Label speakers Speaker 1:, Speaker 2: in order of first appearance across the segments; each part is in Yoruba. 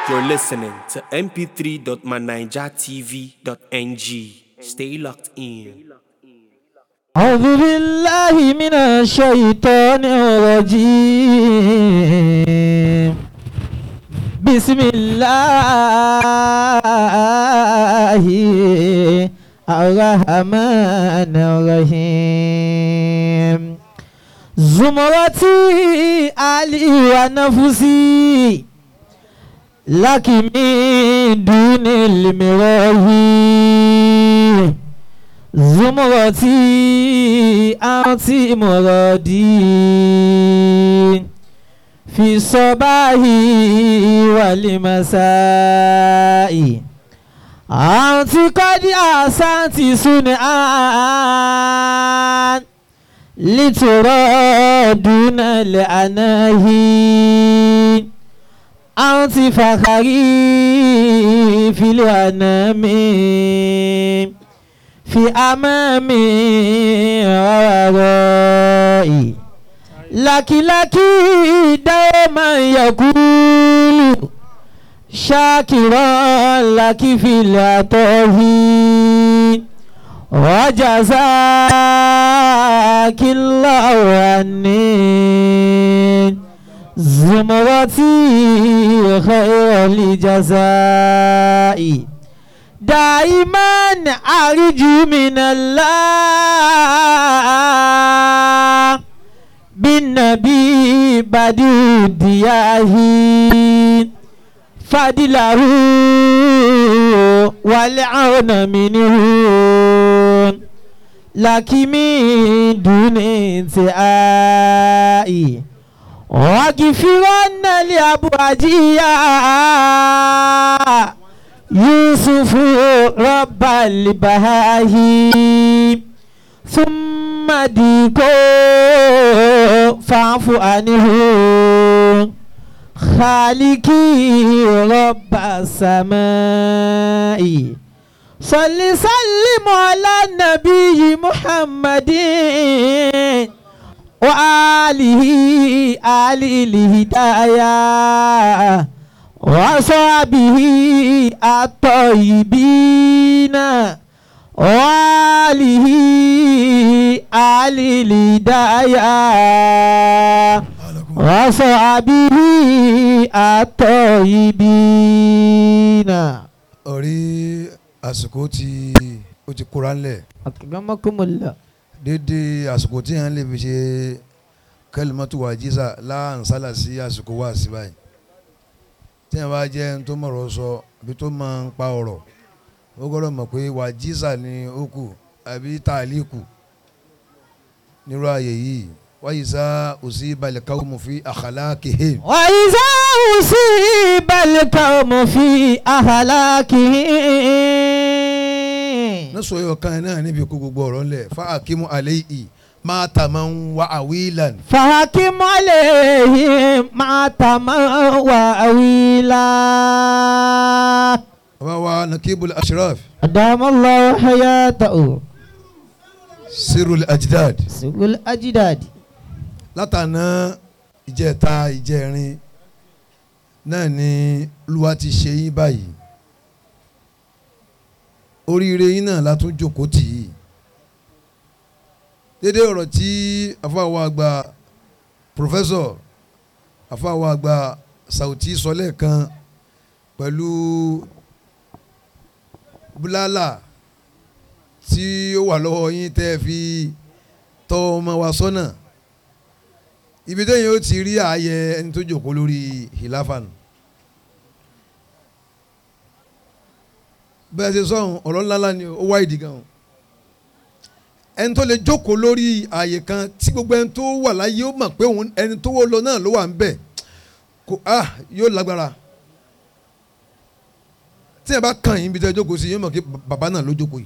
Speaker 1: You're listening to mp3.manijatv.ng. Stay locked in.
Speaker 2: أعوذ بالله من الشيطان الرجيم بسم الله الرحمن الرحيم زمرتي علي ونفسي لك من دون المراهي زمرتي أنت مرادي في الصباح والمساء أنت قد أحسنت صنعا لترى دون الأناهي أنت فخري في الأنام في أمامي وورائي لك لك دوما يقول شاكرا لك في العطاء وجزاك الله عني زمرتي خير الجزاء دائما أرجو من الله بالنبي بدو دياه فضله والعون منه لكن من دون انتهاء واغفرن لأبواجيا يوسف رب البهاهي ثم ديكو فاعف عنه خالقي رب السماء صل سلم على النبي محمد وآله آل الهداية وصحبه الطيبين وآله آل الهداية وصحبه الطيبين
Speaker 3: orí àsìkò tí ó ti kóra ńlẹ̀
Speaker 2: أكرمكم الله
Speaker 3: dédé àsìkò tí yẹn lè fi ṣe kẹlímọ́tò wà jísà láǹsálà sí àsìkò wà sí báyìí tí yẹn bá jẹ́ ẹni tó mọ̀rọ̀ sọ àbí tó máa ń pa ọ̀rọ̀ ó gbọ́dọ̀ mọ̀ pé wà jísà ni ó kù àbí tàlíkù nírú ààyè yìí wáyé sá òsì balẹ̀ káwọn mọ̀ fi àkàlà kéhe.
Speaker 2: وإذا أصيب القوم في أهلاكهم
Speaker 3: nọ́sọ̀ yóò kan náà níbi kó gbogbo ọ̀rọ̀ ńlẹ̀ fa akimu alayhi máa tà máa ń wá àwílàn.
Speaker 2: فحكم عليهم ما تموا وأويلا
Speaker 3: bàbá wa nakibul ashraf
Speaker 2: أدام الله حياته
Speaker 3: sirul ajdad
Speaker 2: سوق الأجداد
Speaker 3: látàná ìjẹta ìjẹrin náà ni olúwa ti ṣe yín báyìí oríire yín náà la tún jókòó tì í dédé ọ̀rọ̀ tí àfàwọ̀ àgbà pòfẹ́sọ̀ àfàwọ̀ àgbà Sauty sọ lẹ́ẹ̀kan pẹ̀lú búlálà tí ó wà lọ́wọ́ yín tẹ́ ẹ fi tọ́ ọmọ wa sọ́nà ibi tẹ́yìn ó ti rí ààyè ẹni tó jókòó lórí hilafan bẹ́ẹ̀ ṣe sọ̀hún ọ̀rọ̀ ńláńlá ni ó wá ìdí gan ẹni tó lè jókòó lórí ààyè kan tí gbogbo ẹni tó wà láyé ó mọ̀ pé òun ẹni tó wọ́ lọ náà ló wà ń bẹ̀ kò ah yóò lágbára tí ẹ bá kàn yín ibi tẹ́ ẹ jókòó sí yóò mọ̀ pé bàbá náà ló jókòó yìí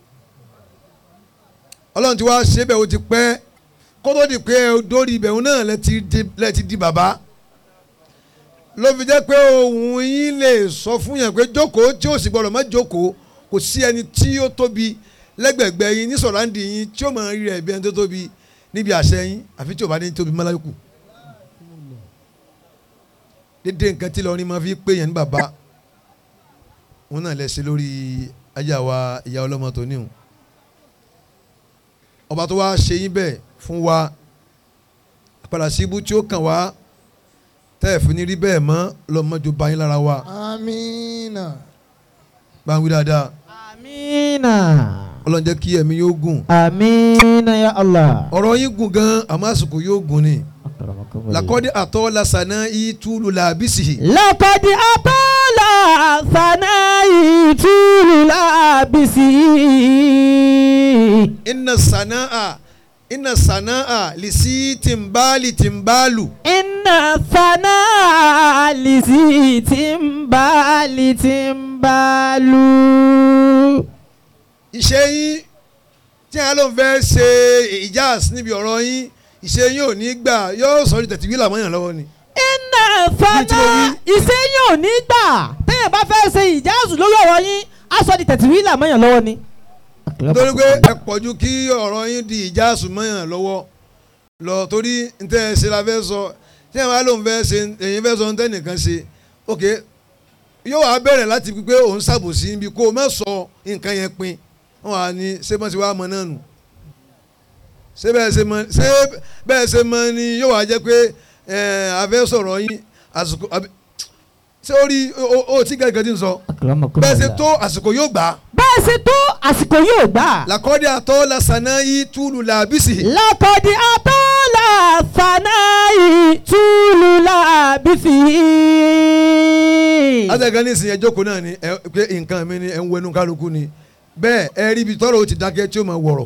Speaker 3: ọlọ́run ti wá ṣe bẹ́ẹ̀ ó ti pẹ́ kótó di pé dórí ibẹ̀ òun náà lẹ ti di lẹ ti di bàbá ló fi jẹ́ pé òun yín lè sọ fún yẹn pé jókòó tí ó sì gbọ́dọ̀ má jókòó kò sí ẹni tí ó tóbi lẹ́gbẹ̀gbẹ̀ yín ní sọ̀ráǹdì yín tí ó máa rí rẹ̀ bí ẹni tó tóbi níbi àṣẹ yín àfi tí ò bá ní tóbi mọ́lá yòókù. dédé nǹkan tí lọ́rin máa fi pè yẹn ní bàbá wọn náà lẹ́sẹ̀ lórí ajá wa ìyá ọlọ́mọ tó níhùn ọba tó wá ṣe yín bẹ́ẹ̀ fún wa padà sí ibú tí ó kàn wá tẹ́ ẹ̀ fi ní rí bẹ́ẹ̀ mọ́ lọ́mọdé bá yín lára wa
Speaker 4: amiina
Speaker 3: bá ń wí dáadáa
Speaker 2: Amina.
Speaker 3: ọlọ́run jẹ́ kí ẹ̀mí yóò gùn
Speaker 2: Amina ya Allah.
Speaker 3: ọ̀rọ̀ yín gùn gan àmọ́ àsìkò yóò gùn ni làkọ́dé àtọ́ lasànà ìtúlù làbísì
Speaker 2: لقد أطال ثنائي طول لابسي
Speaker 3: iná sànáà iná sànáà lìsí tìǹbálì tìǹbálù
Speaker 2: إن الثناء لذي تنبال تنبال
Speaker 3: iṣẹ́ yín tí a ló ń fẹ́ ṣe ìjáàs níbi ọ̀rọ̀ yín iṣẹ́ yín ò ní gbà yóò sọ ní tẹ̀tí wíìlà mọ́yàn lọ́wọ́ ni.
Speaker 2: إن الثناء ìṣẹ́yìn ò ní gbà téèyàn bá fẹ́ ṣe ìjáàzù lórí ọ̀rọ̀ yín aṣọ di tẹ̀tìwílà mọ́yàn lọ́wọ́ ni.
Speaker 3: torí pé ẹ pọ̀jù kí ọ̀rọ̀ yín di ìjáàs mọ́yàn lọ́wọ́ lọ torí n tẹ́ ẹ ṣe la fẹ́ sọ tí a máa ló ń fẹ́ ṣe èyí fẹ́ sọ ń tẹ́ nìkan ṣe ok yóò wá bẹ̀rẹ̀ láti pé òun ṣàbòsí níbi kó o má sọ nǹkan yẹn pin wọn wà ní ṣé bọ́n ti wá mọ náà nù ṣé bẹ́ẹ̀ ṣe mọ ṣé bẹ́ẹ̀ ṣe mọ ni yóò wá jẹ́ pé ẹ̀ àfẹ́ sọ̀rọ̀ yín àsìkò àbí ṣé ó rí o o tí gẹ́gẹ́ tí ń sọ bẹ́ẹ̀ ṣe tó àsìkò yóò gbà á
Speaker 2: bẹ́ẹ̀ ṣe tó àsìkò yóò gbà.
Speaker 3: làkọ́dé àtọ́ làṣànà yìí túlù làbísì
Speaker 2: lakọ̀dí atọ́lá fanáyì túlù làbísí.
Speaker 3: látẹ̀gẹ́ ní ìsìn ẹjọ́kọ̀ náà ni ẹ pé nǹkan mi ni ẹ ń wẹnu kálukú ni bẹ́ẹ̀ ẹ rí ibi tọ́rọ̀ ó ti dákẹ́ tí ó máa wọ̀rọ̀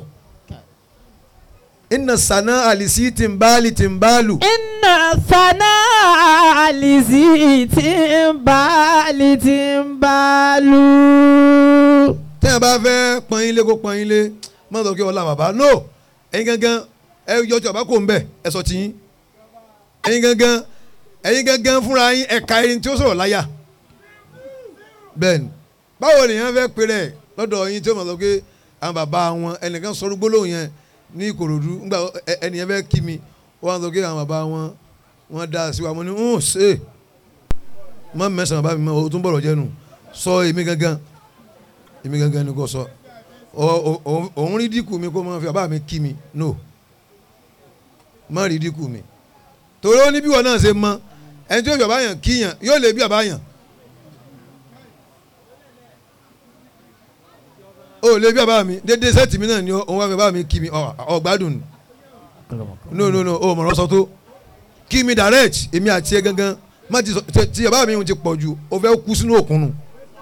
Speaker 3: iná sànà àlìsí tìǹbálì tìǹbálù
Speaker 2: iná faná àlìsí tí ń bá lì tí ń bá lù.
Speaker 3: tẹ́yìn bá fẹ́ pọ́n yín lé kó pọ́n yín lé má sọ kí ọlá bàbá no ẹ̀yin gangan ẹ yọ tí ọba kò ń bẹ̀ ẹ sọ tiyín ẹ̀yin gangan ẹ̀yin gangan fúnra yín ẹ̀ka ẹni tí ó sọ̀rọ̀ láyà bẹ́ẹ̀ni báwo nìyẹn fẹ́ pè rẹ̀ lọ́dọ̀ yín tí ó mọ̀ sọ pé àwọn bàbá wọn ẹnìkan sọ̀rọ̀ gbólóhùn yẹn ní Ìkòròdú nígbà ẹ- ẹnìyẹn fẹ́ kí mi wọ́n sọ pé àwọn bàbá wọn wọ́n dá sí wa mo ní ń ṣe mọ mẹsàn-án bàbá mi mọ o tún bọ̀rọ̀ jẹ́nu sọ èmi gangan èmi gangan ni kò sọ ọ- ọ- ọ- òun rí dínkù mi kó máa fi bàbá mi kí mi no má rí dínkù mi torí ó ní bí wọn náà ṣe mọ ẹni tí yóò fi bàbá yàn kíyàn yóò lè bí bàbá yàn ó lè bí bàbá mi dédé sẹ́ẹ̀tì mi náà ni òun wá fi bàbá mi kí mi ọ- ọ̀gbádùn ni no no no o mọ̀rọ̀ sọ tó kí mi direct èmi àti ẹ gangan má ti sọ tí- tí bàbá mi ti pọ̀ ju o fẹ́ kú sínú òkun nù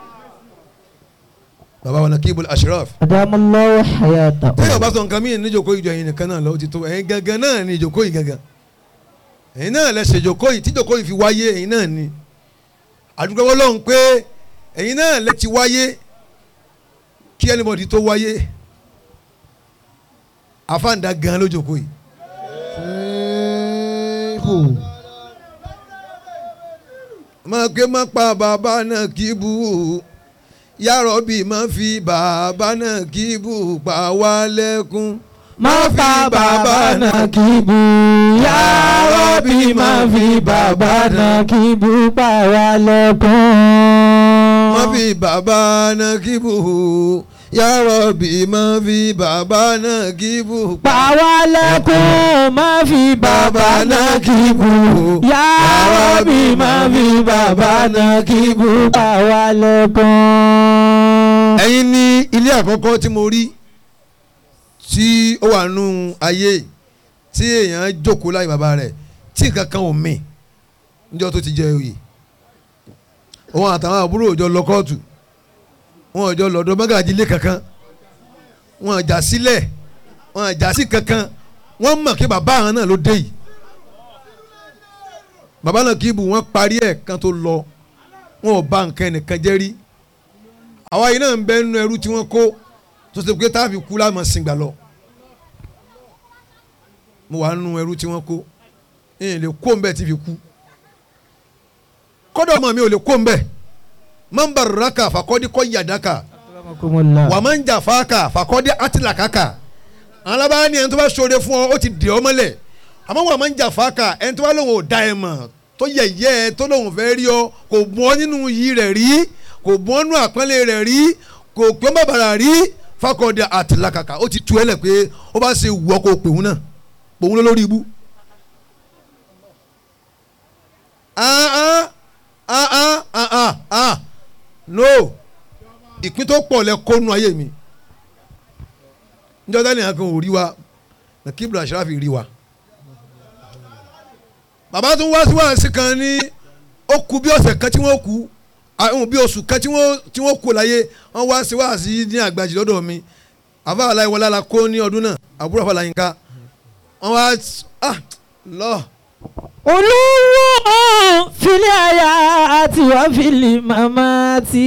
Speaker 3: bàbá wa Nakibul Ashraf
Speaker 2: adamallahu hayata.
Speaker 3: téèyàn bá sọ nǹkan mí níjòkó ìjọ ẹ̀yin nìkan náà lọ ó ti tó ẹ̀yin gangan náà ni ìjòkó yìí gangan ẹ̀yin náà lẹ ṣe ìjòkó yìí tíjòkó yìí fi wáyé ẹ̀yin náà ni àdúgbò Ọlọ́run pé ẹ̀yin náà lẹ ti wáyé kí anybody tó wáyé àfáàǹdà gan lójòkó yìí
Speaker 4: Ṣéèkù.
Speaker 3: máa ké má pa bàbá náà kí bú yàrá-bí má fi bàbá náà kí bú pa wá lẹ́kún
Speaker 2: má fa bàbá náà kí bu ya Rabbi má fi bàbá náà kí bu pa wá lẹ́kún.
Speaker 3: má fi bàbá náà kí bú yàrá-bí má fi bàbá náà kí bú
Speaker 2: pa wá lẹ́kún má fi bàbá náà kí bu ya Rabbi má fi bàbá náà kí bu pa wá lẹ́kún.
Speaker 3: ẹ̀yin ní ilé àkọ́kọ́ tí mo rí tí ó wà nù ayé tí èèyàn jókòó láyé bàbá rẹ̀ tí nǹkan kan ò mì níjọ́ tó ti jẹ oyè òun àtàwọn àbúrò òjò lọ kóòtù wọn òjò lọ́dọ̀ mọ́gàjì ilé kankan wọn àjà sílẹ̀ wọn àjà sí kankan wọ́n mọ̀ kí bàbá àwọn náà ló dé yìí bàbá náà kì í bù wọ́n parí ẹ̀ kan tó lọ wọn ò bà nǹkan ẹnìkan jẹ́ rí àwa yìí náà ń bẹ nínú ẹrú tí wọ́n kó tó ṣe pé táàfin kú láàmú sìngbà lọ mo wà nínú ẹrú tí wọ́n kó ẹ̀yìn lè kó mbẹ́ tí fi kú kọ́dọ̀ ọmọ mi ò lè kó mbẹ́ máa ń bá raka fàkọ́dí kọ́ yàdáka wà máa ń jà fáka fàkọ́dí àtìlákàkà àwọn alábàá ni ẹni tó bá ṣoore fún ọ ó ti dè ọ mọ́lẹ̀ àmọ́ wà máa ń jà fáka ẹni tó bá lóun ò da ẹ mọ̀ tó tó yẹ̀yẹ́ ẹ tó lóun fẹ́ rí ọ kò bọ́ nínú iyì rẹ̀ rí kò bọ́ nínú àpọ́nlé rẹ̀ rí kò pé bàbàrà rí fakọ̀dé àtìlákàkà ó ti tu ẹ lẹ̀ pé ó bá ṣe wù ọ́ kó pèun náà pòun lórí ibú. ah ah ah ah ah ah ah no ìpín tó pọ̀ lẹ kónú ayé mi njọ́ dání àkàn ò rí wa nàkíbrà àṣàràfì rí wa bàbá tún wá sí wàásù kan ní ó kù bí ọ̀sẹ̀ kan tí wọ́n kú àwọn bí oṣù kan tí wọ́n tí wọ́n kú láyé wọ́n wá sí wàásù ní àgbàjì lọ́dọ̀ mi àfa aláìwọlá la kó ní ọdún náà àbúrò àfa làyínká wọ́n wá ah lọ
Speaker 2: olówó filẹ̀ àyà àti wà filẹ̀ màmá tí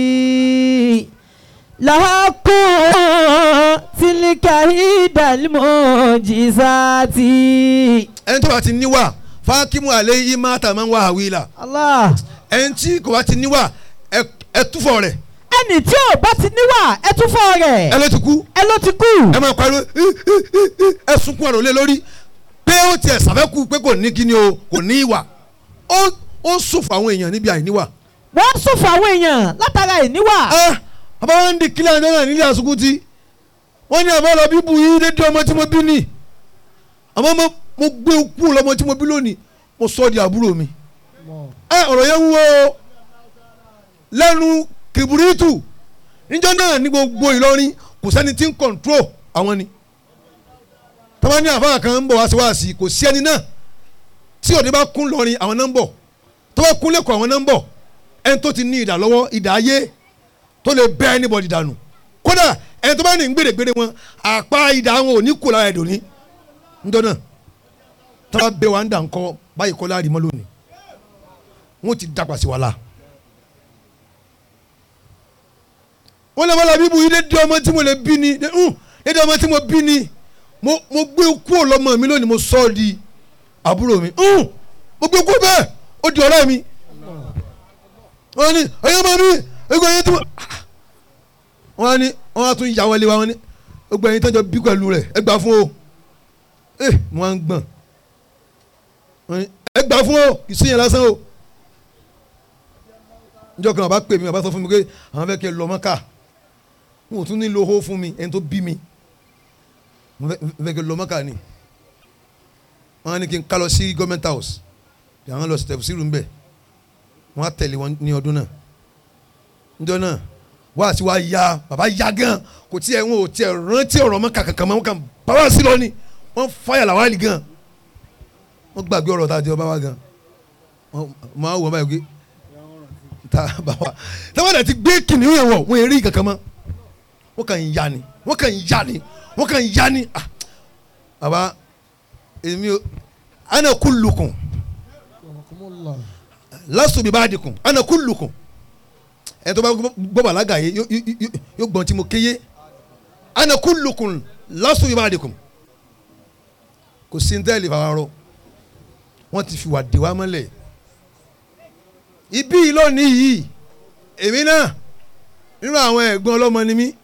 Speaker 2: làákò tìlíkà ìdàlímọ̀ jìsáàtì.
Speaker 3: ẹni tó bá ti níwà fákímù àlẹ́ yìí má tà máa ń wá àwìlà
Speaker 2: Allah
Speaker 3: ẹni tí kò bá ti níwà ẹ- ẹ túfọ̀ rẹ̀
Speaker 2: ẹni tí ò bá ti níwà ẹ tún fọ́ rẹ̀
Speaker 3: ẹ ló ti kú
Speaker 2: ẹ ló ti kú.
Speaker 3: ẹ máa pariwo ẹ sunkún ọ̀rọ̀ lé lórí pé ó tiẹ̀ sàfẹ́kù pé kò ní kíni o kò ní ìwà ó ó sòfò àwọn èèyàn níbi àìníwà.
Speaker 2: wọ́n sún fún àwọn èèyàn látara ìníwà.
Speaker 3: ah bàbá wọn ń di kílẹ̀ àjọ náà nílé àsùkútì wọ́n ní àbá lọ bíbu yìí dédé ọmọ tí mo bí ni àmọ́ mo mo gbé kú lọ́mọ tí mo bí lónìí mo sọ di àbúrò mi. ẹ ọ̀rọ̀ yẹn wúwo o. lẹ́nu kìbúrítù níjọ́ náà ní gbogbo Ìlọrin kò sẹ́ni tí ń kọ̀ǹtró àwọn ni tọ́ba ní àfáà kan ń bọ̀ wá sí wá sí kò sí ẹni náà tí òde bá kún lọrin àwọn náà ń bọ̀ tó bá kún lẹ́kọ̀ọ́ àwọn náà ń bọ̀ ẹni tó ti ní ìdá lọ́wọ́ ìdá ayé tó lè bẹ́ anybody dànù kódà ẹni tó bá ní gbèrègbèrè wọn àpá ìdá wọn ò ní kó lára ẹ̀dùn ní ńjọ́ náà tọ́ba bẹ wa ń dà ńkọ́ báyìí kọ́ láàrin mọ́ lónìí wọ́n ti dàgbà sí wa la. wọ́n lè wọ́n la bíbu yìí dédé ọmọ tí mo lè bí ni dédé ọmọ tí mo bí ni mo mo gbé kúrò lọ́mọ mi lónìí mo sọ ọ́ di àbúrò mi hùn mo gbé kúrò bẹ́ẹ̀ ó di ọ̀rẹ́ mi wọ́n ní ẹ̀yọ́ máa mi ẹgbẹ́ yẹn tí mo wọ́n ní wọ́n á tún yà wọlé wa wọ́n ní ẹgbẹ́ yẹn tọ́jọ́ bí pẹ̀lú rẹ̀ ẹ gbà fún o ẹ wọ́n á ń gbọ̀n wọ́n ní ẹ gbà fún o kì í sí yẹn lásán o njọ́ kan bàbá pè mí bàbá sọ fún mi pé àwọn fẹ́ kí ẹ lọ mọ́ká wọn ò tún ní lo hó fún mi ẹni tó bí mi mo fẹ́ fẹ́ kí ẹ lọ mọ́ká ni wọ́n á ní kí n ká lọ sí government house bí àwọn lọ sí tẹ̀síìrù ń bẹ̀ wọ́n á tẹ̀lé wọn ní ọdún náà níjọ́ náà wá sí wa ya bàbá ya gan kò tiẹ̀ wọn ò tiẹ̀ rántí ọ̀rọ̀ mọ́ kàkàkà mọ́ wọn kàn bàbá sí lọ ni wọ́n fáyà làwálì gan wọ́n gbàgbé ọ̀rọ̀ tá a jẹ́ ọba wa gan wọ́n máa wọ̀ báyìí pé ta bàbá táwọn àti gbé kìnìún yẹn wọ̀ wọ́n èrè kankan mọ́ wọ́n kàn ń ya ni wọ́n kàn ń ya ni wọ́n kàn ń ya ni ah bàbá èmi o ana kullukum lasu bi ba'dikum ana kullukum ẹ tó bá gbọ́ bàlágà yé yó- yó- yó- yóò gbọ́n tí mo kéye ana kullukum lasu bi ba'dikum kò sí ní tẹ́lẹ̀ fàwọn wọ́n ti fi wà dé wa mọ́lẹ̀ ibi lónìí yìí èmi náà nínú àwọn ẹ̀gbọ́n ọlọ́mọ ni mí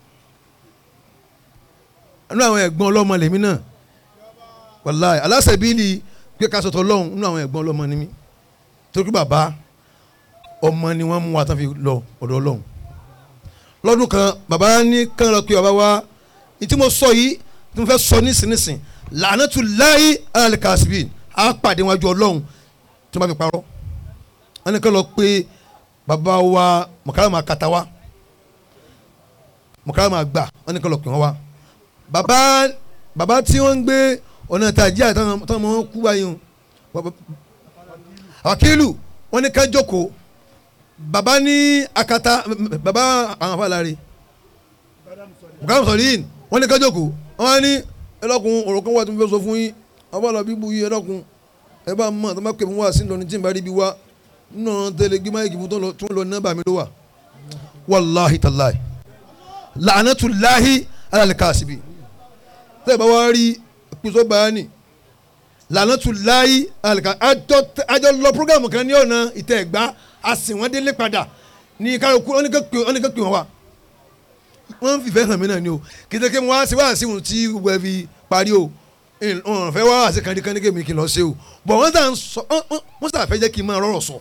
Speaker 3: nínú àwọn ẹ̀gbọ́n ọlọ́mọ lèmi náà wàláì aláṣẹ̀bílì pé ká sọ̀tọ̀ ọlọ́run nínú àwọn ẹ̀gbọ́n ọlọ́mọ ni mí torí bàbá ọmọ ni wọ́n mú wa tán fi lọ ọ̀dọ̀ ọlọ́run lọ́dún kan bàbá ní kán lọ pé bàbá wa ní tí mo sọ yìí tí mo fẹ́ sọ nísinsìnyí làánàtú láyé alikasibi á pàdé wájú ọlọ́run tí wọ́n bá fi parọ́ wọ́n ní kán lọ pé bàbá wa mọ̀káràmà kata wa mọ̀káràmà gbà wọ́n ní kán lọ pè wọ́n wa bàbá bàbá tí wọ́n ń gbé ọ̀nà tàjí àtàwọn ọmọ wọn kú báyìí o bàbá- àkílù wọ́n ní ká jókòó bàbá ní akata bàbá àwọn afáàlárí mọ̀káràmà sọ̀rọ̀ yìí wọ́n ní ká jókòó wọ́n ní ẹlọ́kun ọ̀rọ̀ kan wà tó ń fẹ́ sọ fún yín abọ́lá bíbu yìí ẹlọ́kun ẹ bá mọ̀ tó bá pè mí wá sí lọ́ni tí n bá rí bí wá nínú ọ̀rọ̀ tẹ́lẹ̀ gbé máyìkì fún tó ń lọ- tó ń lọ nọ́mbà mi ló wà wàláhi tàláhi làánàtúláhi alàlẹ́kàsíbi tẹ́ ẹ bá wá rí pèsè báyánì làánàtúláhi alàlẹ́kàsíbi àjọ lọ programu kan ní ọ̀nà ìtẹ̀ ẹ̀gbá a sì wọ́n délé padà ní kálukú wọ́n ní ká pè wọ́n wá wọ́n ń fìfẹ́ hàn mí náà ni o kìtẹ́kẹ́ mo wá sí wá sí ohun tí gbogbo ẹ fi parí o ọ̀n fẹ́ wá àti kandikandi kémi kí n lọ ṣe o bọ̀ wọ́n sà ń sọ wọ́n- wọ́n- wọ́n sà fẹ́ jẹ́ kí n máa rọrọ̀ sọ.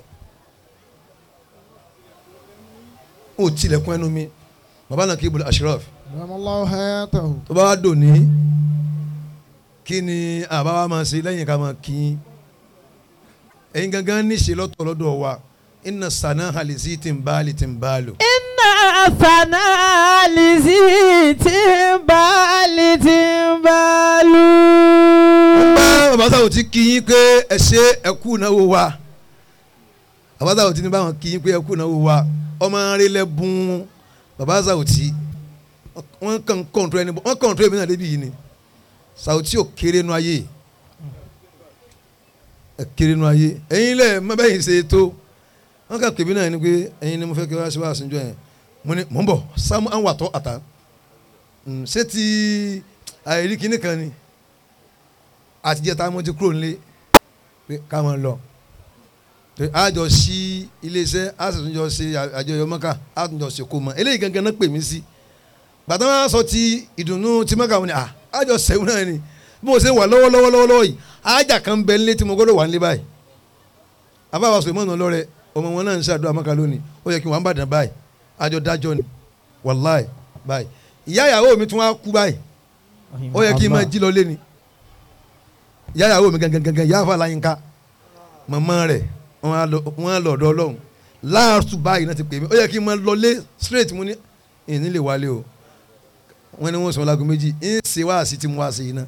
Speaker 3: ó tilẹ̀kùn ẹnu mi bàbá náà kí ibùdó ashraf
Speaker 4: Ramallahu hayatahu.
Speaker 3: tó bá wá dò ní kí ni àbá wa máa ṣe lẹ́yìn ká máa kí yín ẹ̀yin gangan níṣe lọ́tọ̀ lọ́dọ̀ wa inna sana halisi tí ń bá lè tí ń bá lò.
Speaker 2: iná àfànà àlìsí tí ń bá lè tí ń bá lù.
Speaker 3: bá bàbá sáwò tí kí yín pé ẹ ṣe ẹ kú náwó wa bàbá sáwò tí ní báwọn kí yín pé ẹ kú náwó wa ọmọ arẹlẹ bùn bàbá sáwò tí wọ́n kàn kọ̀ǹtró ẹni wọ́n kọ̀ǹtró ẹni náà débi yìí ni sáwò tí ò kéré nu ayé ẹ kéré nu ayé ẹ̀yin lẹ̀ mọ bẹ́ẹ̀ yìí ṣe tó wọ́n kà pèmí náà ni pé ẹ̀yin ni mo fẹ́ kí wọ́n ṣe wá àṣìjọ yẹn mo ní mò ń bọ̀ sámú àwọn àtọ́ àtà Mm, ṣé ti àìrí kinní kan ni àtijọ́ tá a mọ̀ ti kúrò nílé pé ká máa lọ Pé a jọ sí iléeṣẹ́ a sì tún jọ ṣe àjọyọ̀ mọ́kà a tún jọ ṣe kó mọ́ eléyìí gangan náà pè mí sí gbàtà wọn sọ ti ìdùnnú ti mọ́kà wọn ni à a jọ sẹ́wọ́n náà ni bí mo ṣe wà lọ́wọ́lọ́wọ́ lọ́wọ́ yìí àjà kan bẹ nílé tí mo gbọ́dọ̀ wà nílé báyìí àbáwá sọ ìmọ̀nà lọ́rẹ̀ ọmọ wọn náà ń ṣàdúrà mọ́kà lónìí ó yẹ kí wọ́n á bàdàn báyìí àjọ dájọ́ ni wàláì báyìí ìyá ìyàwó mi tún wá kú báyìí ó yẹ kí n máa jí lọ lé ni ìyá ìyàwó mi gangan gangan ìyá àfa láyínká màmá rẹ̀ wọ́n á lọ- wọ́n á lọ ọ̀dọ̀ ọlọ́run láàtú báyìí náà ti pè mí ó yẹ kí n máa lọ lé straight mu ní ìní lè wálé o wọ́n ní wọ́n sọ lágùn méjì ń ṣe wá sí ti mú wá sí iná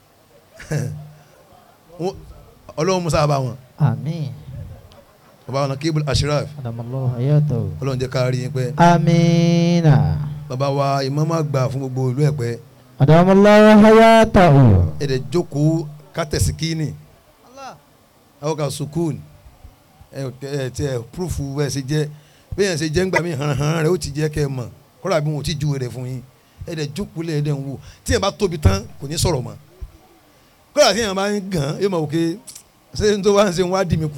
Speaker 3: ọlọ́run musa bá wọn
Speaker 2: àmín.
Speaker 3: bàbá wọn kébùl ashraf
Speaker 2: adamallahu hayatahu.
Speaker 3: ọlọ́run jẹ́ ká rí yín pẹ́
Speaker 2: amiina.
Speaker 3: bàbá wa ìmáàmù àgbà fún gbogbo ìlú ẹ̀pẹ́
Speaker 2: adamallahu hayatahu.
Speaker 3: ẹ̀dẹ̀ jókòó kátẹ̀sí kíni àwọn kan sukùn ẹ ẹ tí ẹ púrúfù ẹ ṣe jẹ bẹ́ẹ̀ yẹn ṣe jẹ́ ńgbà mí hàn-hàn rẹ̀ ó ti jẹ́ kẹ́ ẹ mọ̀ kọ́ra bí wọn ò tí ju rẹ̀ fún yín ẹ̀dẹ̀ jókòó lẹ̀ ẹ̀dẹ̀ ń wò tí yẹn bá tóbi tán kò ní sọ̀rọ̀ mọ́ kọ́ra tí yẹn bá ń gàn yóò mọ̀ òkè ṣé n tó wá ń ṣe wá dì mí kù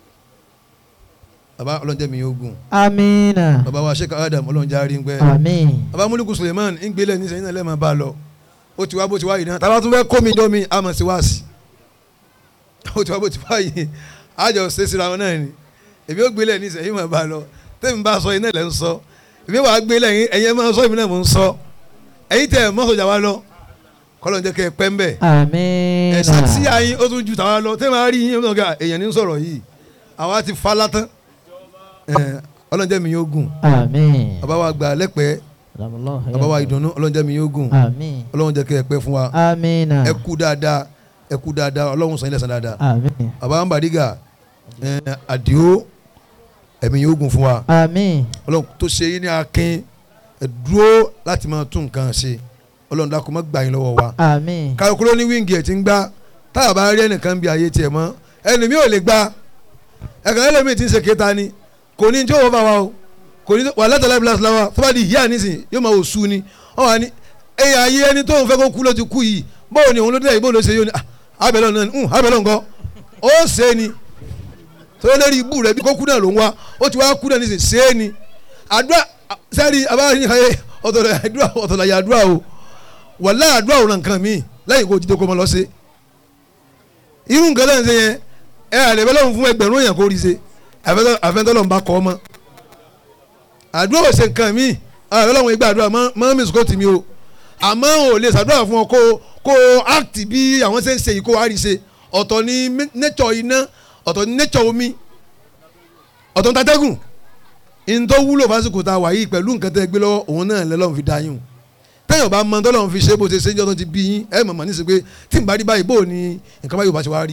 Speaker 3: bàbá ọlọ́njẹ́ mi yóò gùn
Speaker 2: amiina.
Speaker 3: bàbá wa sheikh adam ọlọ́njẹ́ arí ń pẹ́
Speaker 2: àmín.
Speaker 3: bàbá múlùkù suleiman ń gbélé ní sẹ́yìn náà lẹ́ẹ̀ máa bá a lọ ó ti wá bó ti wá yìí náà tàbá tún fẹ́ kó mi jọ mi àmọ̀ sí wáàsì ó ti wá bó ti wá yìí àjọ ṣe síra wọn náà ni èmi ó gbélé ní sẹ́yìn máa bá a lọ tẹ́mi bá a sọ iná ilẹ̀ ń sọ èmi wàá gbélé yín ẹ̀yin ẹ̀ máa sọ èmi náà mò ń sọ ẹ̀yin tẹ̀ mọ́ sọ̀jà wa lọ kọ́lọ́ ń jẹ́ kẹ́ ẹ pẹ́ ń bẹ̀
Speaker 2: amiina.
Speaker 3: ẹ̀sà tí àyín ó tún ju tàwa lọ tẹ́mi á rí yín ọ̀gá èèyàn ní sọ̀rọ̀ yìí àwa ti fa látán ọlọ́njẹ́ mi yóò gùn
Speaker 2: àmín.
Speaker 3: bàbá wa gbà lẹ́pẹ́
Speaker 2: adamallahu
Speaker 3: bàbá wa
Speaker 2: hayatahu.
Speaker 3: ìdùnnú ọlọ́njẹ́ mi yóò gùn
Speaker 2: àmín.
Speaker 3: ọlọ́run jẹ́ kí ẹ pẹ́ fún wa
Speaker 2: amiina.
Speaker 3: ẹ kú dáadáa ẹ kú dáadáa ọlọ́run sàn ilẹ̀ sàn dáadáa
Speaker 2: àmín.
Speaker 3: bàbá ń bàdígà ẹ àdìo ẹ̀mí yóò gùn fún wa
Speaker 2: àmín.
Speaker 3: ọlọ́run tó ṣe yín ní akin ẹ dúró láti máa tún nǹkan ṣe ọlọ́run dákun má gbà yín lọ́wọ́ wa
Speaker 2: àmín.
Speaker 3: károkúrò ní wíńgì ẹ̀ ti ń gbá táyà bá rí ẹnìkan bí ayé tiẹ̀ mọ́ ẹni mi ò lè gbá ẹ̀kan ẹlẹ́mìí ti ń ṣe kéta ni kò ní tí ó wọ́n bá wa o kò ní wà látàlá ìbílẹ̀ síláwà tó bá di ìyá nísìn yóò máa wò sú ni ọ wà ní ẹ̀yà ayé ẹni tó ń fẹ́ kó kú ló ti kú yìí báwo ni òun ló dé yìí báwo ló ṣe yóò ní ah, abẹ́lẹ́ náà ń abẹ́lẹ́ nǹkan ó ṣe é ni tó lórí ibú rẹ̀ bí kó kú náà ló ń wá ó ti wá kú náà nísìn ṣe é ni àdúrà sẹ́ẹ̀rì abáyé ọ̀tọ̀lẹ̀ àdúrà ọ̀tọ̀lẹ̀ àdúrà o wàlá àdúrà òun nǹkan mi lẹ́yìn kó jíjẹ́ kó mọ lọ sí irú nǹkan lẹ́yìn ṣe yẹn ẹ àlẹ́ bẹ́ẹ̀ lọ́run fún ẹgbẹ̀rún èèyàn kó rí ṣe àfẹ́ntọ́lọ́ ń bá kọ́ ọmọ àdúrà ò ṣe nǹkan mi àlẹ́ lọ́run igba àdúrà mọ́ mi sùkọ́ tì mí o àmọ́ ò lè ṣàdúrà fún ọ kó kó act bí àwọn ṣe ń ṣe yìí kó wá rí ṣe ọ̀tọ̀ ni nature iná ọ̀tọ̀ ni nature omi ọ̀tọ̀ ni tatẹ́gùn ìntọ́ wúlò fásitì tá a wà yìí pẹ̀lú nǹkan tẹ́ gbé lọ́wọ́ òun náà lẹ́lọ́run fi dá yín o téèyàn bá mọ tọ́lọ́run fi ṣe bó ṣe ṣe ń jọ́ tó ti bí yín ẹ mọ̀mọ́ ní sí pé tí n bá rí báyìí bó o ní nǹkan báyìí ò bá ṣe wá rí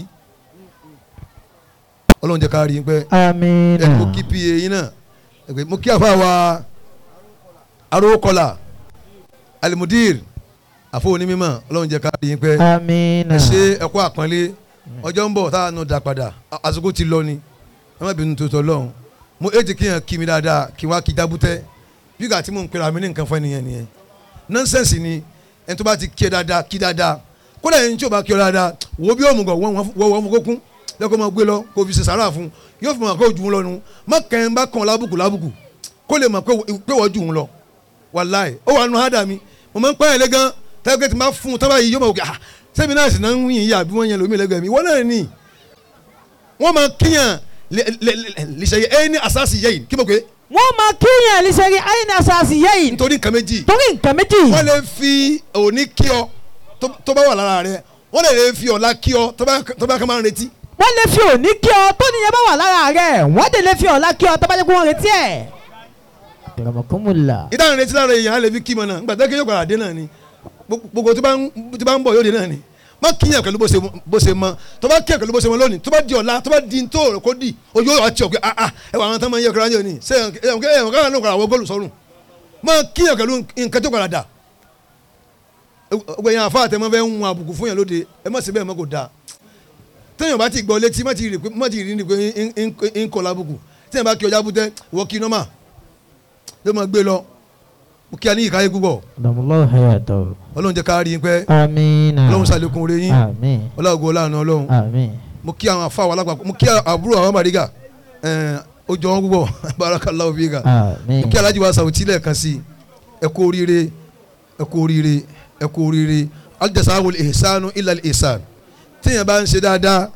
Speaker 3: ọlọ́run jẹ́ ká rí yín pẹ́ ẹ
Speaker 2: amiina.
Speaker 3: mo kí pa yín náà ẹ pé mo kí àfa wa arókọlà alimudir àfọ onímọ̀ ọlọ́run jẹ́ ká rí yín pẹ́
Speaker 2: amiina.
Speaker 3: ẹ ṣe ẹ̀kọ́ àpọ́nlé ọjọ́ ń bọ̀ tá a nù dá padà a- àsìkò ti lọ ni ẹ má bínú tó tọ́ lọ́hùn mo èjì kí yẹn kí mi dáadáa kí wá kí dábútẹ́ bí gàtí mò ń pera mi ní nǹkan fún ẹnìyẹn nìyẹn nọ́nsẹ̀nsì ni ẹni tó bá ti kí ẹ dáadáa kí dáadáa kódà ẹni tí ò bá kí ọ dáadáa wo bí òmùgọ̀ wọ́n wọ́n fún kókún lẹ́kọ̀ọ́ máa gbé lọ kó fi ṣe sàrà fún yóò fi mọ̀ pé ojú ń lọ nu má kẹ́hìn bá kàn lábùkù lábùkù kó lè mọ̀ pé pé wọ́n jù ń lọ wàláì ó wà nù hádà mi mo máa ń pẹ́ ẹ̀lẹ́ gan tẹ́lẹ̀ tí n bá fún un tábà yìí yóò mọ̀ wò ah sẹ́mi náà sì náà ń yìn yà bí wọ́n yẹn lómi lẹ́gbẹ̀ẹ́ mi wọ́n náà ní wọ́n máa kíyàn lìṣẹ̀yẹ ẹ́ ní àsáàsì yẹ́yìn kí mo pé
Speaker 2: wọ́n máa kíyàn lẹ́sẹ̀rí àyìn àṣàṣì yẹ́yìn
Speaker 3: nítorí nǹkan méjì
Speaker 2: torí nǹkan méjì
Speaker 3: wọ́n lè fi òní kí ọ tó- tó bá wà lára rẹ wọ́n lè lè fi ọ̀la kí ọ tó bá tó bá kàn máa ń retí
Speaker 2: wọ́n lè fi òní kí ọ tó níyẹn bá wà lára rẹ̀ wọ́n dẹ̀ lè fi ọ̀la kí ọ tó bá jẹ́ kó wọ́n retí ẹ̀. ìrọ̀mọ̀kúnmùlà.
Speaker 3: ìdáhùn retí lára èèyàn á lè fi kí mọ náà nígbà tó kí yóò padà dé náà ni gbogbo tó bá ń tó bá ń bọ̀ yóò dé náà ni má kíyàn pẹ̀lú bó ṣe bó ṣe mọ tó bá kíyàn pẹ̀lú bó ṣe mọ lónìí tó bá di ọ̀la tó bá di tó rẹ̀ kó di ojú yóò àti ọ̀gbẹ́ ah ah ẹ wà àwọn tó máa ń yẹ kúrò ayé òní ṣé ẹ̀wọ̀n kẹ́ ẹ̀wọ̀n káwọn náà kọ̀ àwọn góòlù sọ́run má kíyàn pẹ̀lú nǹkan tó padà dà gbogbo yẹn àfa àtẹmọ́ fẹ́ ń wọn àbùkù fún yẹn lóde ẹ má ṣe bẹ́ẹ̀ mọ́ kò dáa téèyàn bá ti gbọ́ létí má ti rí pé má ti rí ni pé ń kọ́ lábùkù téèyàn bá kí ọjà bútẹ́ wọ́n kí nọ́mà ló máa gbé lọ mo kí a ní ìkáyé púpọ̀
Speaker 2: ọ̀dọ̀mọlọ́wọ́ hayàtọ̀.
Speaker 3: ọlọ́run jẹ́ ká rí i pẹ́
Speaker 2: amiina.
Speaker 3: ọlọ́run ṣàlékún oore yín
Speaker 2: àmín.
Speaker 3: ọlọ́run ọlọ́run ọlọ́run
Speaker 2: àmín.
Speaker 3: mo kí àwọn afáwọn alágbàpọ̀ mo kí àbúrò àwọn màrígà ẹ̀ẹ́n ó jọ wọn púpọ̀ barakallahu fika
Speaker 2: àmín.
Speaker 3: mo kí alájí wa sàwùtí lẹ́ẹ̀kan sí i ẹ kú oríire ẹ kú oríire ẹ kú oríire aljazawul ihsanu illa al ihsan téèyàn bá ń ṣe dáadáa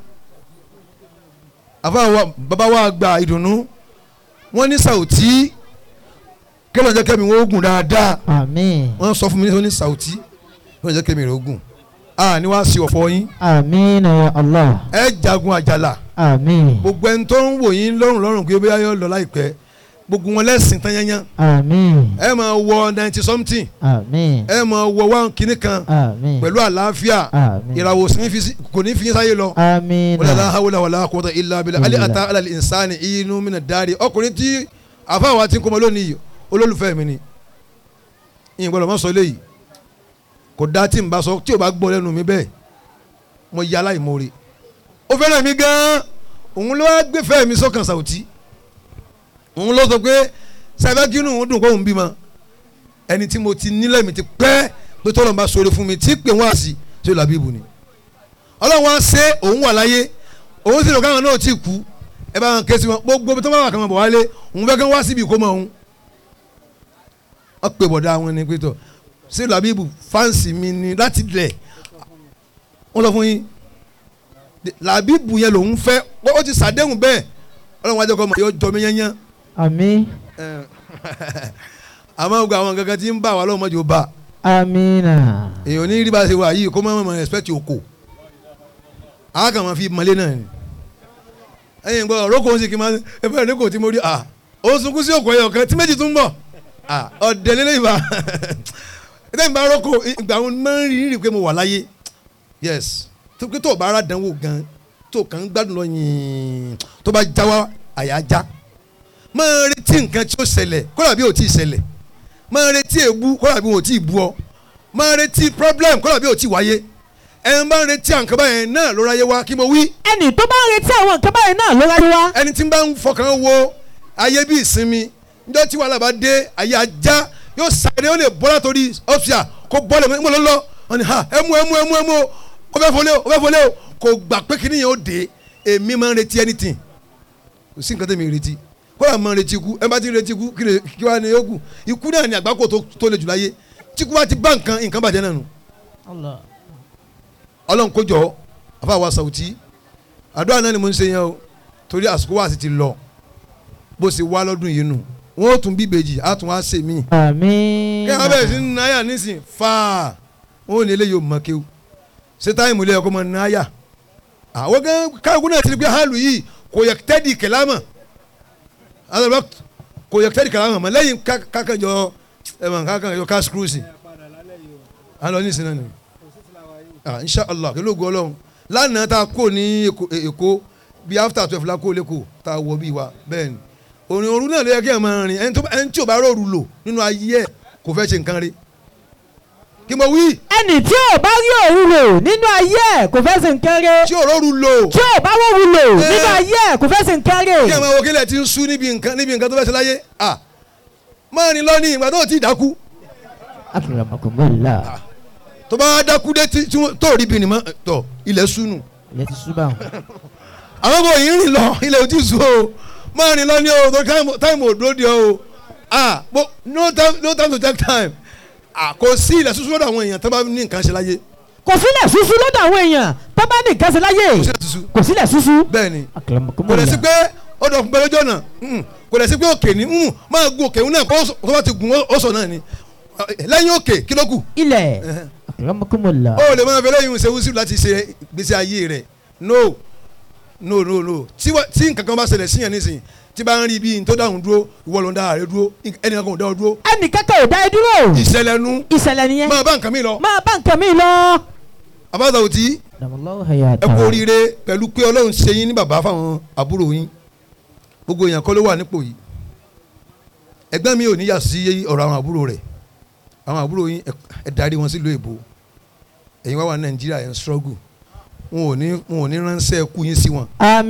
Speaker 3: àfáwọn bàbá wa gba ìdùnnú wọn ní sàwùtí kẹlẹ̀ jẹ́ kẹ́mi wọ́n gùn dáadáa
Speaker 2: àmín.
Speaker 3: wọ́n sọ fún mi ní sàwùtí kẹlẹ̀ jẹ́ kẹ́mi rẹ̀ ó gùn a ní wàá sí ọ̀fọ̀ yín
Speaker 2: àmín ya Allah.
Speaker 3: ẹ jagun àjàlà
Speaker 2: àmín.
Speaker 3: gbogbo ẹni tó ń wò yín lọ́rùn lọ́rùn pé bóyá yóò lọ láìpẹ́ gbogbo wọn lẹ́sìn tán yányán
Speaker 2: àmín.
Speaker 3: ẹ máa wọ ninety something
Speaker 2: àmín.
Speaker 3: ẹ máa wọ one kìíní kan
Speaker 2: àmín.
Speaker 3: pẹ̀lú àlàáfíà
Speaker 2: àmín.
Speaker 3: ìràwọ̀ sí ní fi sí- kò ní fi yín sáyé lọ.
Speaker 2: àmín.
Speaker 3: wala la hawla wala quwwata illa billah ali
Speaker 2: Billah.
Speaker 3: ata ala insani inu mina dari ọkùnrin tí àfáwà ti ń kọ́mọ lónìí yìí olólùfẹ́ mi ni ìyẹn gbọ́dọ̀ má sọ eléyìí kò dá tí n bá sọ tí o bá gbọ́ lẹ́nu mi bẹ́ẹ̀ mo yà aláìmoore ó fẹ́ràn mi gan-an òun ló wá gbé fẹ́ mi sọ́kàn sàwùtí òun ló sọ pé sàbẹ́kínú òun dùn kó òun bímọ ẹni tí mo ti nílẹ̀ mi ti pẹ́ pé tọ́lọ̀ bá sọ̀rọ̀ fún mi tí pè wọ́n àsì tí ó làbí ibù ni ọlọ́run wá ṣe òun wà láyé òun sì lọ káwọn náà ti kú ẹ bá wọn ké sí wọn gbogbo bí tó bá wà kàn wọn bọ̀ wálé òun fẹ́ kí wọ́n wá síbi ìkómọ òun wọ́n pè bọ̀dá wọn ni pétọ̀ sí làbíbù fáǹsì mi ni láti lẹ̀ wọ́n lọ fún yín làbíbù yẹn lòun fẹ́ ó ti sàdéhùn bẹ́ẹ̀ ọlọ́run wájú ọkọ mọ̀ yóò jọ mí yányán
Speaker 2: àmín.
Speaker 3: àmọ́ gbogbo àwọn gangan tí ń bá wa lọ́wọ́ mọ́jú bá
Speaker 2: àmín.
Speaker 3: èèyàn ní rí bá ṣe wà yìí kó má mọ̀ respect oko a kàn máa fi mọ́lé náà ni ẹ̀yin gbọ́ ọ̀rọ̀ kò ń sì kí n máa ẹ fẹ́ ní kò tí mo rí à ó sunkún sí òkò ẹ̀yọ̀ kan tí méjì tún bọ̀ à ọ̀dẹ̀ lélẹ̀ ìbá ẹ̀dẹ̀ ìbá rọ́kò ìgbà wọn máa ń rí rí pé mo wà láyé yes tó pé tó o bá ara dánwò gan tó kàn ń gbádùn lọ yìn tó bá jáwá àyà já máa retí nǹkan tí ó ṣẹlẹ̀ kódà bí ò tí ì ṣẹlẹ̀ máa retí èébú kódà bí ò tí ì bú ọ máa retí problem kódà bí ò tí ì wáyé ẹ̀ ń bá ń retí àǹkà báyẹn náà ló ráyé wá kí mo wí
Speaker 2: ẹnì tó bá ń retí àwọn nǹkan báyìí náà ló ráyé wá.
Speaker 3: ẹni tí ń bá ń fọkàn wo ayé bí ìsinmi njọ́ tí wàhálà bá dé ayé ajá yóò sáré ó lè bọ́ látòrí ọ́fíà kó bọ́ lẹ́mọ́ ìmọ̀ lọ́lọ́ wọn ni ha ẹmu ẹmu ẹmu ẹmu o ó fẹ́ fọlé o ó fẹ́ fọlé o kò gbà pé kíní yẹn ó dé èmi máa ń retí anything kò sí nǹkan tẹ̀mí retí kódà máa ń retí ikú ẹ bá ti ń retí ikú kí ni kí wàá ní yókù ikú náà ni àgbákò tó tó le jù láyé tí ikú bá ti bá nǹkan nǹkan bàjẹ́ náà nù ọlọ́run kó jọ àfa wa sàwùtí àdúrà náà ni mo ń ṣe yẹn o torí àsìkò wa sì ti lọ bó ṣe wá lọ́dún yìí nù wọ́n ó tún bí ìbejì á tún wá ṣe mí.
Speaker 2: àmín.
Speaker 3: kí wọ́n bẹ̀rẹ̀ sí ní náyà nísìn fáà wọ́n ò ní eléyìí ò mọ̀ kéwù ṣé táìmù ilé ẹ̀kọ́ mọ̀ náyà. àwọn gan káàkùn náà ti rí pé hàlù yìí kò yẹ tẹ́dì kẹlámà àtàlọ́ kò yẹ tẹ́dì kẹlámà mọ̀ lẹ́yìn kákànjọ ẹ̀mọ̀ kákànjọ cash cruise. à ń lọ ní ìsinmi náà ah inshallah kí ló gbọ́ ọlọ́run lánàá tá a kó ní Èkó- èkó bí after twelve la kó lẹ́kọ̀ọ́ tá a wọ bí wa bẹ́ẹ̀ ni òrìn òru náà ló yẹ kí ẹ máa rìn ẹni tó ẹni tí ò bá rọrùn lò nínú ayé ẹ kò fẹ́ ṣe nǹkan rí kí mo wí
Speaker 2: ẹnì tí ò bá rí òru lò nínú ayé ẹ̀ kò fẹ́ sí nǹkan rẹ̀.
Speaker 3: tí ò rọrùn lò
Speaker 2: tí ò bá wọ́wù lò
Speaker 3: Eh.
Speaker 2: nínú ayé ẹ̀ kò fẹ́ sí nǹkan
Speaker 3: kí ẹ
Speaker 2: rẹ̀.
Speaker 3: máa wo kílẹ̀ tí ń sú níbi nǹkan níbi nǹkan tó fẹ́ ṣe láyé ah máa rìn lọ ní ìgbà tó o ti dákú
Speaker 2: akramakumullah
Speaker 3: tó bá dákú dé tí tí wọ́n- tó rí bìnnì mọ́ tọ̀ ilẹ̀ súnù
Speaker 2: ilẹ̀ ti ṣú báwọn.
Speaker 3: àwọn ọmọ yìí ń rìn lọ ilẹ̀ ojú sùn o máa rìn lọ ní o tó táìmù òdúró di o ah bo no time no time to take time ah kò sí ilẹ̀ sísú lọ́dọ̀ àwọn èèyàn tó bá ní nǹkan ṣe láyé
Speaker 2: kò sílẹ̀ ṣuṣu lọ́dọ̀ àwọn èèyàn tó bá ní ìkẹsẹ̀ láyé
Speaker 3: kò sílẹ̀ tuntun
Speaker 2: kò sílẹ̀ ṣuṣu.
Speaker 3: bẹ́ẹ̀ ni kò
Speaker 2: Akramakumullah.
Speaker 3: lè sí pé ó dọ̀ fún pẹ́lẹ́jọ́ náà mm, kò lè sí pé òkè ni mm, máa gun òkè náà kó tó bá ti gun ó sọ náà ni lẹ́yìn òkè kí ló kù
Speaker 2: ilẹ̀ Akramakumullah.
Speaker 3: ó lè máa fẹ́ lẹ́yìn ṣe wúsí láti ṣe gbèsè ayé rẹ̀ no no no no tí wá- tí nǹkan kan bá ṣẹlẹ̀ síyàn nísìnyí tí bá ń rí bí n tó dáhùn dúró ìwọ ló ń dá ààrẹ dúró ẹnì kan kò dá ọ dúró
Speaker 2: ẹnì kẹ́kẹ́ ò dá ẹ dúró
Speaker 3: ìṣẹ̀lẹ̀ nu
Speaker 2: ìṣẹ̀lẹ̀ nìyẹn
Speaker 3: máa bá nǹkan mi lọ
Speaker 2: máa bá nǹkan mi lọ.
Speaker 3: àbáta òtí
Speaker 2: Damallahu
Speaker 3: ẹ
Speaker 2: hayatahu.
Speaker 3: kú oríire pẹ̀lú pé ọlọ́run ṣe yín ní bàbá fáwọn àbúrò yín gbogbo èèyàn kọ́ ló wà nípò yìí ẹgbẹ́ mi ò ní yà sí ọ̀rọ̀ àwọn àbúrò rẹ̀ àwọn àbúrò yín ẹ- ẹ darí wọn sílùú èbó ẹ̀yin wá wà ní nàìjíríà ẹ̀ ń struggle wọn ò ní wọn ò ní ránṣẹ́ ẹkú yín sí wọn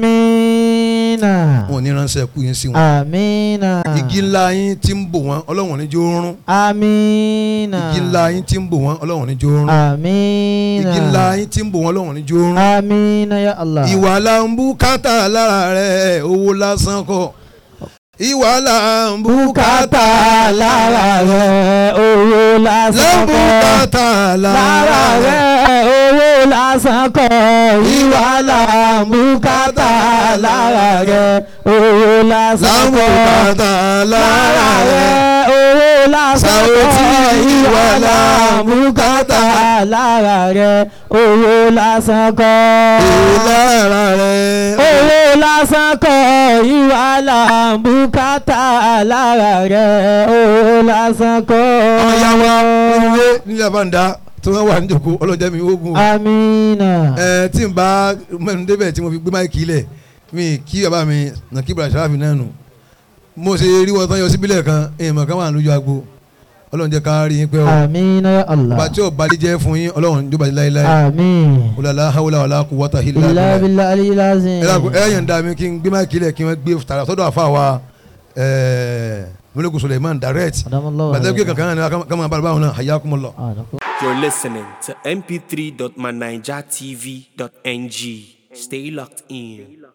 Speaker 2: amiina
Speaker 3: wọn ò ní ránṣẹ́ ẹkú yín sí wọn
Speaker 2: amiina
Speaker 3: igi ńlá yín tí ń bò wọ́n ọlọ́run ò ní jó rún
Speaker 2: amiina
Speaker 3: igi ńlá yín tí ń bò wọ́n ọlọ́run ò ní jó rún
Speaker 2: amiina
Speaker 3: igi ńlá yín tí ń bò wọ́n ọlọ́run ò ní jó rún.
Speaker 2: amiina ya Allah.
Speaker 3: ìwà là ń bùkátà lára rẹ̀ owó lásán kọ́ ìwà là ń bùkátà
Speaker 2: bùkátà lára rẹ̀ owó
Speaker 3: là ń
Speaker 2: lásán kọ́.
Speaker 3: bùkátà lára
Speaker 2: lára
Speaker 3: rẹ̀
Speaker 2: rẹ̀ owó lásán kọ́ ìwà là ń bùkátà lára rẹ̀ owó
Speaker 3: là
Speaker 2: lásán
Speaker 3: ń
Speaker 2: kọ́.
Speaker 3: bùkátà lára
Speaker 2: lára
Speaker 3: rẹ̀
Speaker 2: rẹ̀ owó lásán
Speaker 3: Sàwòtí
Speaker 2: kọ́
Speaker 3: ìwà
Speaker 2: ìwà là ń bùkátà lára rẹ̀ owó lásán kọ́.
Speaker 3: lára rẹ̀
Speaker 2: owó lásán kọ́ ìwà là ń bùkátà lára rẹ̀ owó lásán kọ́.
Speaker 3: àwọn ìyá wa nílé nílé àbáǹdá tí wọ́n wà níjòkó ọlọ́jà mi ogun
Speaker 2: Amina.
Speaker 3: ẹ tí n bá mẹ́nu débẹ̀ tí mo fi gbé máìkì lẹ̀ mi kí bàbá mi nà kí bàrà sàráfì náà nù mo ṣe rí wọn tán yọ síbílẹ̀ kan èèmọ̀ kan wà lójú agbo ọlọ́run jẹ́ ká rí yín pẹ́ o
Speaker 2: Amina ya Allah.
Speaker 3: ọba tí ò bá jẹ́ fún yín ọlọ́run jó bàjẹ́ láéláé
Speaker 2: Amin.
Speaker 3: wàlá hawla wàlá quwwata illa
Speaker 2: Illa
Speaker 3: billah
Speaker 2: billahi aliyil azim.
Speaker 3: ẹ dàgbọ́ ẹ yàn dá mi kí n gbé máìkì lẹ̀ kí wọ́n gbé tààrà sọ́dọ̀ àfa wa mọ́lẹ́kùn Suleiman direct
Speaker 2: Adamallahu
Speaker 3: bàtẹ́ gbé
Speaker 2: alayhi.
Speaker 3: kankan náà kama bá báwọn náà hayyakumullah.
Speaker 2: Ah, d'accord.
Speaker 1: You're listening to mp3.manijatv.ng. Stay locked in.